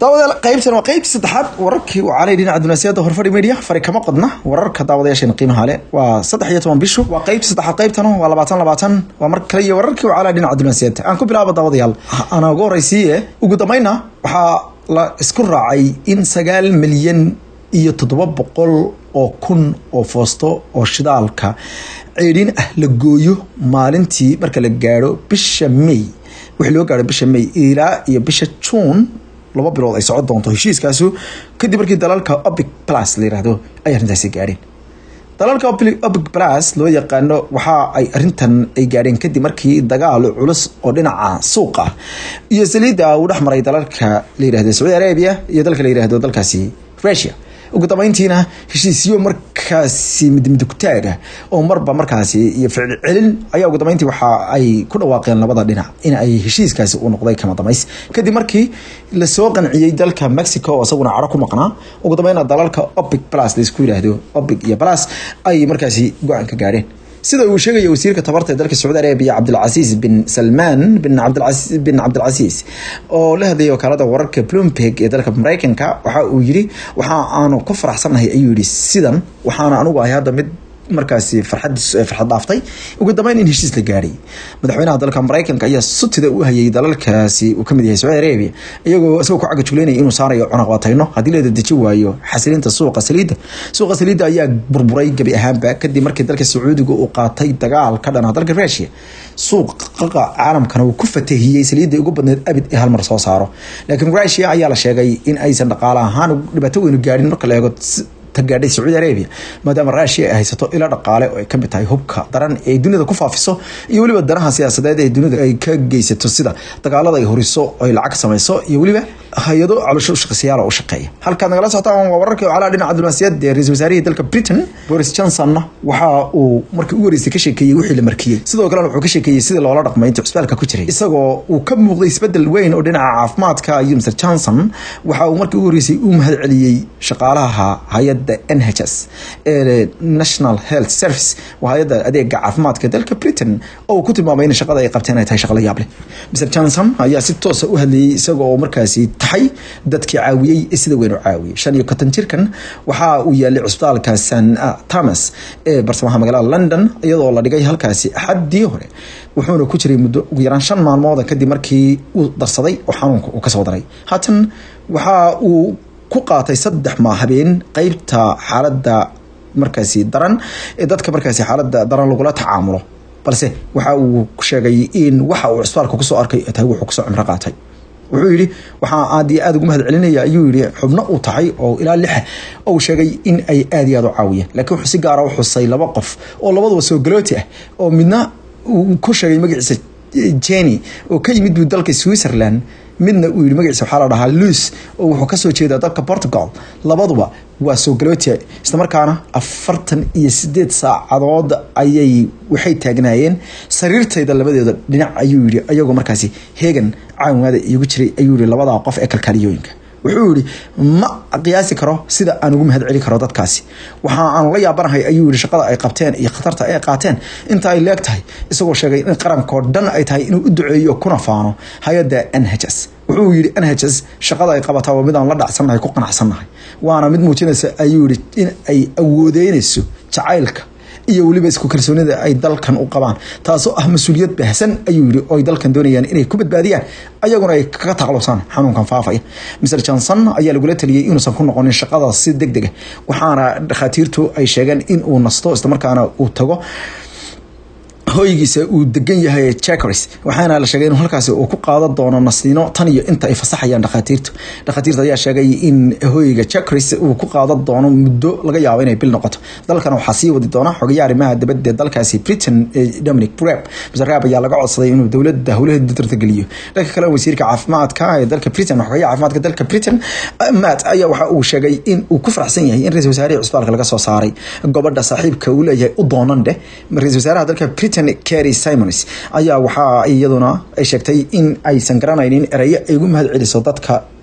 daawadayaal qaybtan waa qaybtii saddexaad wararkii uu calay dhinaca dunaasiyada horfadhi media fari kama qodna wararka daawadayaasheena qiimaha leh waa saddex iyo toban bishu waa qaybtii saddexaad qaybtan waa labaatan labaatan waa mar kale iyo wararkii uu calay dhinaca dunaasiyada aan ku bilaabo daawadayaal ana ugu horeysiiye ugu dambayna waxaa la isku raacay in sagaal milyan iyo toddoba boqol oo kun oo foosto oo shidaalka ceedhin ah la gooyo maalintii marka la gaadho bisha may wixii loo gaadho bisha may ilaa iyo bisha juun laba bilood ay socon doonto heshiiskaasu kadib markii dalalka opic plus la yiraahdo ay arrintaasi gaadheen dalalka opic plus loo yaqaano waxa ay arrintan ay gaadheen kadib markii dagaal culus oo dhinaca suuqa ah iyo saliidda uu dhex maray dalalka la yirahdo sacuudi arabia iyo dalka la yirahdo dalkaasi russia ugu dambeyntiina heshiisyo markaasi midmidugtaaga oo marba markaasi iyo ficil celin ayaa ugu dambeyntii waxa ay ku dhawaaqeen labada dhinac in ay heshiiskaasi uu noqday kama damays kadib markii lasoo qanciyey dalka mexico oo isaguna caro ku maqnaa ugu dambeyna dalalka opic plus laisku yiraahdo opic iyo plus ay markaasi go-aan ka gaadheen sida uu sheegaya wasiirka tabarta ee dalka sacuudi arabiya cabdilcasiis bin salmaan bin cabdilcasiis bin cabdilcasiis oo la hadlayay wakaalada wararka bloomberg ee dalka mareykanka waxa uu yiri waxa aanu ku faraxsanahay ayuu yidhi sidan waxaana anugu ahay hadda mid markaasi farxad farxad dhaaftay ugu dambeyn in heshiis la gaadhay madaxweynaha dalka mareykanka ayaa sutida u hayay dalalkaasi uu kamid yahay sacuudi arabia iyagoo isagoo ku cagajuleynaya inuu saarayo cunaqabatayno haddii la dedeji waayo xasilinta suuqa saliidda suuqa saliidda ayaa burburay gebi ahaanba kadib markii dalka sacuudiga uu qaatay dagaal ka dhana dalka russia suuqa caalamkana uu ku fatahiyey saliidda ugu badneed abid ee halmar soo saaro laakiin russia ayaa la sheegay in aysan dhaqaale ahaan dhibaato weynu gaadhin marka la eego gaadhay sacuudi arabia maadaama russia ay haysato ilo dhaqaale oo ay kamid tahay hubka daran ee dunida ku faafiso iyo weliba danaha siyaasadeed ee dunida ay ka geysato sida dagaalada ay horiso ay lacag samayso iyo weliba hay-ado caloosho ushaqsiyaal oo u shaqeeya halkaad nagala socotaan waa wararkii calaa dhinaca diblomaasiyadda ee ra-isul wasaarihii dalka britain boris johnsonna waxa uu markii ugu horeysay ka sheekeeyey wixii la markiyey sidoo kalena wuxuu ka sheekeeyey sidii loola dhaqmay intii cusbaalka ku jiray isagoo uu ka muuqday isbedel weyn oo dhinaca caafimaadka iyo mr johnson waxa uu markii ugu horeysay u mahad celiyey shaqaalaha hay-adda nhs ee national health service waa hay-adda adeega caafimaadka dalka britain oo uu ku tilmaamay in shaqada ay qabteen ay tahay shaqo la yaab leh mr johnson ayaa si toosa u hadlayey isagoo markaasi taxay dadkii caawiyey ee sida weyn u caawiyey shan iyo konton jirkan waxa uu yaalay cusbitaalka san thomas ee barsamaha magaalada london iyadoo la dhigay halkaasi axaddii hore wuxuuna ku jiray muddo ugu yaraan shan maalmooda kadib markii uu darsaday oo xanuunka uu kasoo daray haatan waxa uu ku qaatay saddex maa habeen qeybta xaaladda markaasi daran ee dadka markaasi xaaladda daran lagula tacaamulo balse waxa uu sheegay in waxa uu cusbaalka kusoo arkay tahay wuxuu kusoo cimro qaatay wuxuu yidhi waxaa aad iyo aad ugu mahad celinaya ayuu yihi xubno uu tahay oo ilaa lixa ou sheegay in ay aad iyo aad u caawiyeen laakiin wuxuu si gaara u xusay laba qof oo labaduba soo galooti ah oo midna uu ku sheegay magaciisa jenny oo ka yimid buu dalka switzerland midna uu yihi magaciisa waxaa la dhahaa luis oo wuxuu kasoo jeedaa dalka portugal labaduba waa soo galootia islamarkaana afartan iyo sideed saacadood ayay waxay taagnaayeen sariirtayda labadeeda dhinac ayuu yihi ayagoo markaasi heegan caawimaada iigu jiray ayuu yihi labadaa qof ee kalkaaliyooyinka wuxuu yihi ma qiyaasi karo sida aan ugu mahad celi karo dadkaasi waxa aanu la yaabanahay ayuu yihi shaqada ay qabteen iyo khatarta ay qaateen inta ay leeg tahay isagoo sheegay in qarankoo dhan ay tahay inuu u duceeyo kuna faano hay-adda n h s wuxuu yihi n h s shaqada ay qabataa waa mid aan la dhacsannahay ku qanacsannahay waana mid muujinaysa ayuu yihi in ay awoodeynayso jacaylka iyo weliba isku kalsoonida ay dalkan u qabaan taasoo ah mas-uuliyad baahsan ayuu yihi oo ay dalkan doonayaan inay ku badbaadiyaan ayaguna ay kaga taqlusaan xanuunkan faafaya mr johnson ayaa lagula taliyey inuusan ku noqonin shaqada si deg dega waxaana dhakhaatiirtu ay sheegeen in uu nasto islamarkaana uu tago hoygiisa uu degan yahay jacris waxaana la sheegay in halkaasi uu ku qaadan doono nasiino tan iyo inta ay fasaxayaan dhakhaatiirtu dhakhaatiirta ayaa sheegay in hoyga jacris uu ku qaadan doono muddo laga yaabo inay bil noqoto dalkan waxaa sii wadi doona xogayaa arrimaha dibadda dalkaasi britain dominic breb mr rab ayaa laga codsaday inuu dowladda howlaheeda dardargeliyo dhanka kale wasiirka caafimaadka ee dalka britain xogayaa caafimaadka dalka britain matt ayaa waxa uu sheegay in uu ku faraxsan yahay in ra-isul wasaarihii cusbaalka laga soo saaray gobadha saaxiibka uu leeyahay u doonan dheh ra-isul wasaaraha dalka britain Kerry Simons ayaa waxaa iyaduna ay sheegtay in aysan garanaynin erayo ay ugu mahad celiso dadka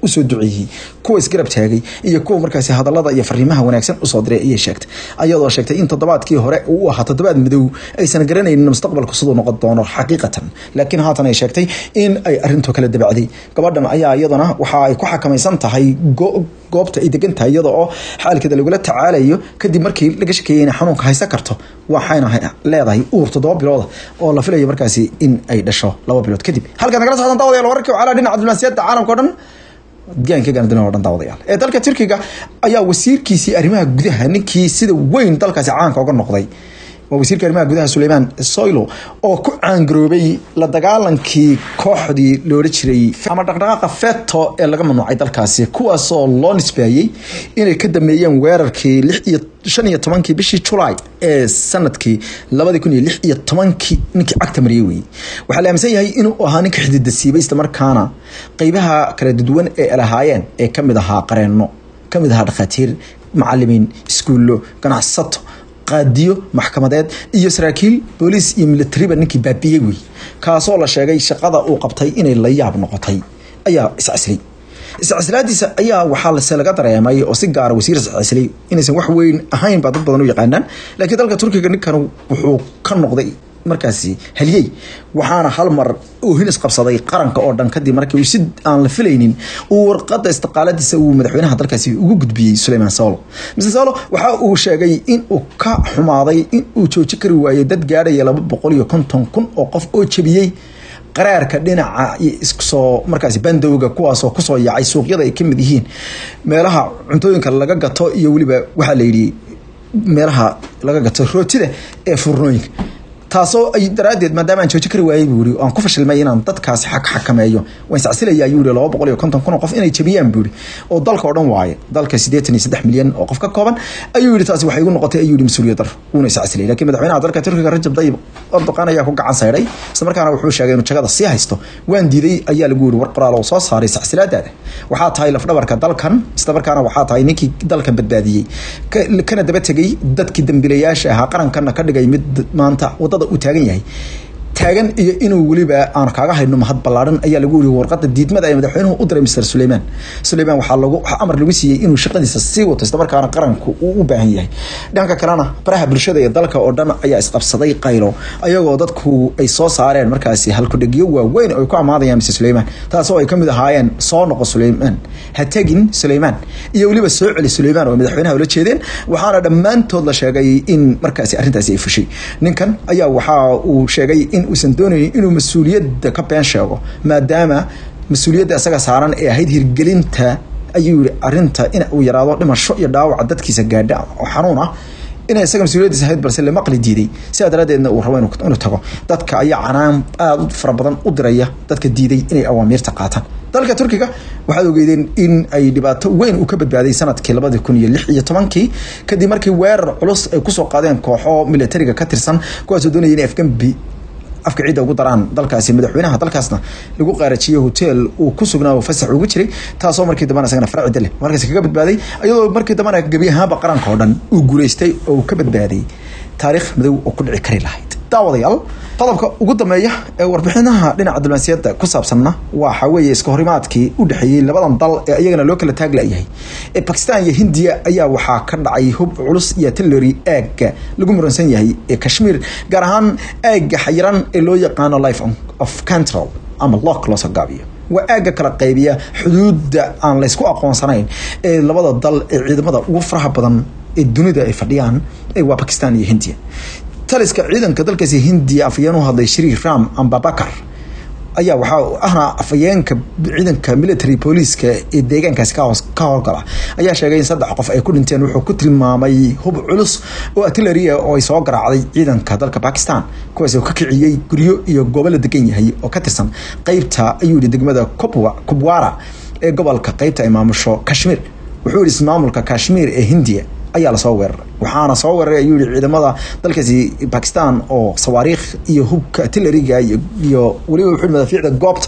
usoo duceeyey kuwa isgarab taagay iyo kuwa markaasi hadalada iyo fariimaha wanaagsan usoo diray ayay sheegtay ayadoo sheegtay in toddobaadkii hore uu ahaa toddobaad madow aysan garanaynin mustaqbalku siduu noqon doono xaqiiqatan laakiin haatan ay sheegtay in ay arintu kala dabacday gabadhan ayaa iyaduna waxa ay ku xakamaysan tahay goobta ay degan tahay iyada oo xaalkeeda lagula tacaalayo kadib markii laga shakeeyey inay xanuunka haysan karto waxayna leedahay uur toddoba bilooda oo la filayo markaasi in ay dhasho laba bilood kadib halkaad nagala socdaan daawadayaal wararkii calaa dhinaca diblomaasiyadda caalamka o dhan deegaanka gaandina oo dhan daawadayaal ee dalka turkiga ayaa wasiirkiisii arrimaha gudaha ninkii sida weyn dalkaasi caanka uga noqday waa wasiirka arrimaha gudaha suleymaan soylo oo ku caangaroobay la dagaalankii kooxdii loola jiray ama dhaqdhaqaaqa feto ee laga mamnuucay dalkaasi kuwaasoo loo nisbeeyey inay ka dameeyeen weerarkii lix iyo shan iyo tobankii bishii julaay ee sanadkii labadi kun iyo lix iyo tobankii ninkii cagta mariyey weeyey waxaa la aaminsan yahay inuu ahaa ninka xididasiibay islamarkaana qeybaha kala duwan ee lahaayeen ee kamid ahaa qareenno kamid ahaa dhakhaatiir macalimiin iskuullo ganacsato qaadiyo maxkamadeed iyo saraakiil booliis iyo militariba ninkii baabiyey wey kaasoo la sheegay shaqada uu qabtay inay la yaab noqotay ayaa iscaslay iscaslaadiisa ayaa waxaa lase laga dareemay oo si gaara wasiir iscaslay inaysan wax weyn ahayn baa dad badan u yaqaanaan laakiin dalka turkiga ninkan wuxuu ka noqday markaasi haliyey waxaana hal mar oohin isqabsaday qaranka oo dhan kadib markii si aan la filaynin uu warqada istiqaaladiisa uu madaxweynaha dalkaasi ugu gudbiyey suleyman solo mr solo waxa uu sheegay in uu ka xumaaday in uu jooji kari waayey dad gaadhaya laba boqol iyo konton kun oo qof oo jebiyey qaraarka dhinaca iskusoo markaasi bandowga kuwaasoo kusoo yaacay suuqyada ay kamid yihiin meelaha cuntooyinka laga gato iyo weliba waxaa la yidhi meelaha laga gato rootida ee furnooyinka taasoo ay daraadeed maadaama aan jooji kari waayey buu yiri aan ku fashilmay inaan dadkaasi xaq xakameeyo waan iscasilayaa ayuu yiri laba boqol iyo konton kun oo qof inay jabiyaan buu yiri oo dalka oo dhan waaye dalka siddeetan iyo saddex milyan oo qof ka kooban ayuu yiri taasi waxay igu noqotay ayuu yiri mas-uuliyad dar wuuna iscasilay laakiin madaxweynaha dalka turkiga rajab tayyib erdoqan ayaa ku gacan sayray isla markaana wuxuu sheegay inuu jagada sii haysto waan diiday ayaa lagu yiri war qoraal oo soo saaray iscasilaadaada waxaa tahay lafdhabarka dalkan isla markaana waxaa tahay ninkii dalkan badbaadiyey kana daba tegay dadkii dambilayaasha ahaa qarankana ka dhigay mid maanta wadada u taagan yahay taagan iyo inuu weliba aan kaaga hayno mahad ballaaran ayaa lagu yiri warqada diidmada ee madaxweynuhu u diray mr suleyman suleyman waxaa lagu waxaa amar lagu siiyey inuu shaqadiisa sii wato isla markaana qaranku uu u baahan yahay dhanka kalena baraha bulshada ee dalka oo dhan ayaa isqabsaday qaylo ayagoo dadku ay soo saareen markaasi halkudhegyo waaweyn oo ay ku amaadayaan mr suleyman taasoo ay kamid ahaayeen soo noqo suleyman ha tegin suleyman iyo weliba soo celi suleyman oo madaxweynaha ula jeedeen waxaana dhammaantood la sheegay in markaasi arrintaasi ay fushay ninkan ayaa waxa uu sheegay in uusan doonaynin inuu mas-uuliyadda ka been sheego maadaama mas-uuliyadda isaga saaran ee ahayd hirgelinta ayuu yihi arinta in uu yaraado dhimasho iyo dhaawaca dadkiisa gaadha oo xanuun ah inay isaga mas-uuliyadiisa ahayd balse la maqli diiday sidaa daraadeedna uu rabo inuu tago dadka ayaa canaan aada u fara badan u diraya dadka diiday inay awaamiirta qaataan dalka turkiga waxaad ogeydeen in ay dhibaato weyn uu ka badbaaday sanadkii labadi kun iyo lix iyo tobankii kadib markii weerar culus ay kusoo qaadeen kooxo militariga ka tirsan kuwaasoo doonaya inay afgambi afka ciidda ugu daraan dalkaasi madaxweynaha dalkaasna lagu qaarajiyey hotel uu ku sugnaa oo fasax ugu jiray taasoo markii dambana isagana farcida leh markaasi kaga badbaaday iyadoo markii dambana gebi ahaanba qaranka oo dhan uu guulaystay oo uu ka badbaaday taariikh madow oo ku dhici kari lahayd daawadayaal qodobka ugu dambeeya ee warbixinaha dhinaca diblomaasiyadda ku saabsanna waxa weeye iska horimaadkii u dhexeeyey labadan dal ee iyagana loo kala taag layahay ee bakistan iyo hindiya ayaa waxaa ka dhacay hub culus iyo artillery aagga lagu muransan yahay ee kashmiir gaar ahaan aagga xayiran ee loo yaqaano life of control ama lock loosoo gaabiyo waa aagga kala qaybiya xuduudda aan laysku aqoonsanayn ee labada dal ee ciidamada ugu faraha badan ee dunida ay fadhiyaan waa bakistan iyo hindiya taliska ciidanka dalkaasi hindiya afayeen u hadlay shri ram ambabakar ayaa waxaa ahna afayeenka ciidanka military booliiska ee deegaankaasi ka howlgala ayaa sheegay in saddex qof ay ku dhinteen wuxuu ku tilmaamay hub culus oo artilleria oo ay soo garaacday ciidanka dalka bakistan kuwaas oo ka kiciyey guryo iyo goobo la degan yahay oo ka tirsan qeybta ayuu yihi degmada kubwara ee gobolka qeybta ay maamusho kashmiir wuxuu yihi ismaamulka kashmiir ee hindiya ayaa lasoo weeraray waxaana soo weeraray ayuu yihi ciidamada dalkaasi bakistan oo sawaariikh iyo hubka artilleriga iyo weliba wuxuu madaafiicda goobta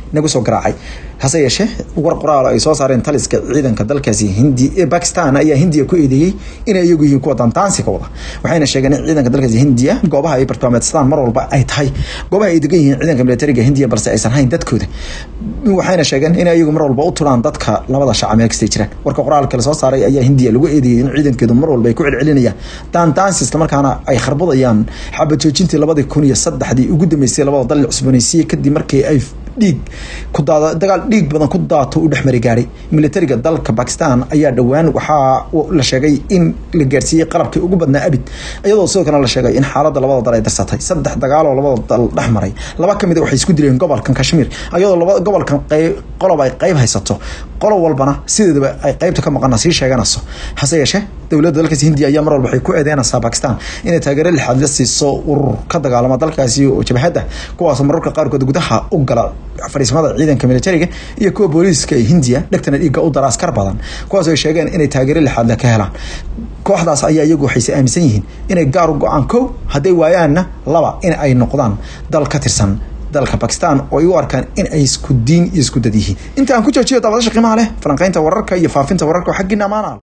nagu soo garaacay hase yeeshee war qoraal ay soo saareen taliska ciidanka dalkaasi hindi ee bakistan ayaa hindiya ku eedeeyey inay iyagu yihiin kuwa dantaansiga wada waxayna sheegeen in ciidanka dalkaasi hindiya goobaha ay bartilmaameedsadaan mar walba ay tahay goobaha ay degan yihiin ciidanka militariga hindiya balse aysan hayn dadkooda waxayna sheegeen in iyagu mar walba u tulaan dadka labada shaca meel kastay jiraan warka qoraalka la soo saaray ayaa hindiya lagu eedeeyey in ciidankeedu mar walba ay ku celcelinayaan daantaansi islamarkaana ay kharbadayaan xabad joojintii labadii kun iyo saddexdii ugu dambeysay labada dal cusboonaysiye kadib markii ay dhiig ku daada dagaal dhiig badan ku daato u dhexmari gaaray militariga dalka bakistan ayaa dhowaan waxaa la sheegay in la gaarsiiyey qalabkii ugu badnaa abid iyadoo sidoo kale la sheegay in xaaladda labada dal ay darsatay saddex dagaaloo labada dal dhex maray laba ka mid a waxay isku dileen gobolkan kashmiir iyadoo laba gobolkan qayb qolob ay qayb haysato qolob walbana sideedaba ay qaybta ka maqana sii sheeganayso hase yeeshee dowladda dalkaasi hindiya ayaa mar walba waxay ku eedeynaysaa bakistan inay taageero lixaad la siiso urur ka dagaalama dalkaasi oo jabhadda kuwaasoo mararka qaarkood gudaha u gala fariismada ciidanka militariga iyo kuwa booliiska ee hindiya dhegtana dhiigga u dara askar badan kuwaasoo ay sheegeen inay taageero lixaadle ka helaan kooxdaas ayaa iyagu waxayse aaminsan yihiin inay gaar u go-aan kow hadday waayaanna laba in ay noqdaan dal ka tirsan dalka bakistan oo ay u arkaan in ay isku diin iyo isku dad yihiin inta aan ku joojiyo daabadasha qiimaha leh falanqaynta wararka iyo faafinta wararka xaggiina amaana